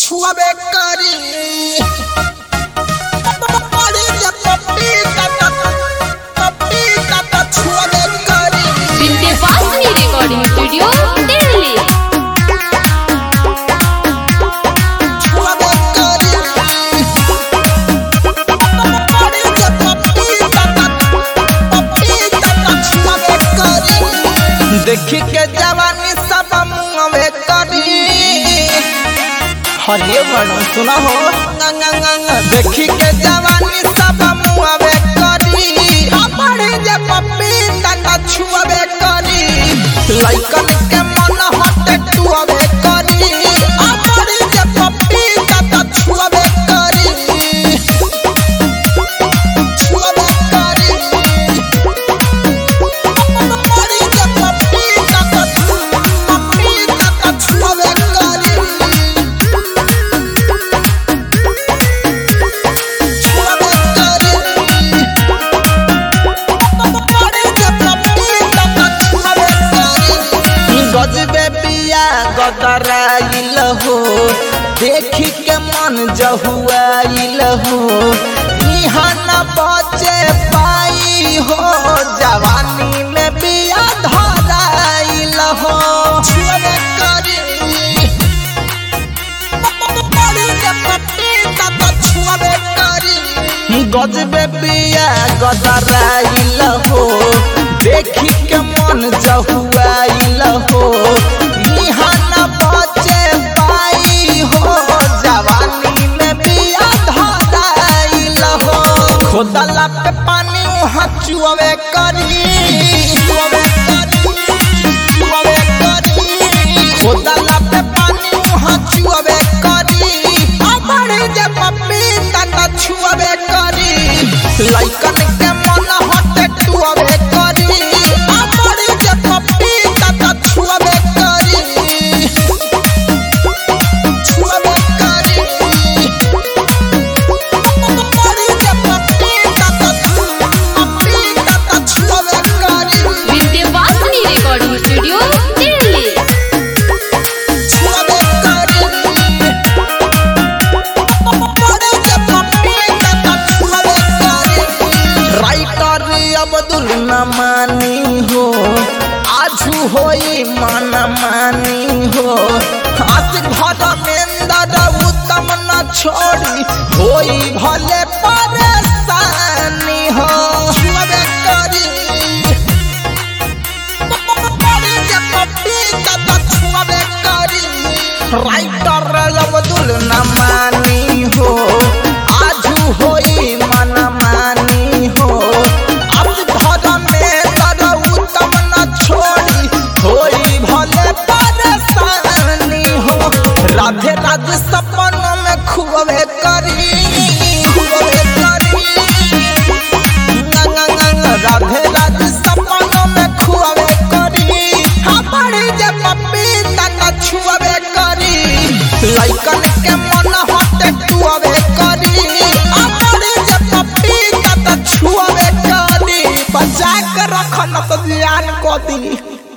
छुआबे करी पड़ी जे पपीता त पपीता त छुआबे करी विंध्यवासिनी रिकॉर्डिंग स्टूडियो दिल्ली छुआबे करी पड़ी जे पपीता त पपीता त छुआबे करी देखी के जवानी सब मुंहवे करी हरिये बनो सुना हो गंग गंग देखी के जवानी सब मुआवे करी अपने जे पपीता त छुआवे करी लइकन के मन हटे टुआवे करी अपने जे पपीता त छुआवे करी छुआवे करी अपने जे पपीता त पपीता त छुआवे करी गजबे पिया गदराइल हो देखी के मन जहुआइल हो इहाँ न बचे पाई हो जवानी में बिया धराइल हो छुअबे करी गजबे पिया गदराइल हो देखी के मन जहुआइल हो इहाँ न बचे पाई हो जवानी में बिया धराइल हो खोदला पे पानी वहाँ चुअबे करी चुअबे करी चुअबे करी खोदला पे पानी वहाँ चुअबे करी अपने जे पपीता त छुअबे करी लइकन के मन हटे टुअबे करी अपने जे पपीता त छुअबे करी छुअबे करी अपने जे पपीता त पपीता त छुअबे करी विंध्यवासिनी रिकॉर्डिंग स्टूडियो दिल्ली छुअबे करी अपने जे पपीता त छुअबे करी राइटर अब्दुल न मानी हो आजू होई मन मानी हो हाथ भर मेंदर उत्तम न छोड़ी होई भले परेशानी हो छुअबे करी राइटर अब्दुल न मानी हो आजू होई मन मानी हो अब धर्म में तर उत्तम न छोड़ी होई भले परेशानी हो राधे राधे सपनों में खुबे करी खुबे करी राधे राधे सपनों में खुआवे करी हमारे जे पपीता त छुआवे करी लइकन के मन हटे टुआवे करी हमारे जे पपीता त छुआवे करी बचा के रखन त जियान को दी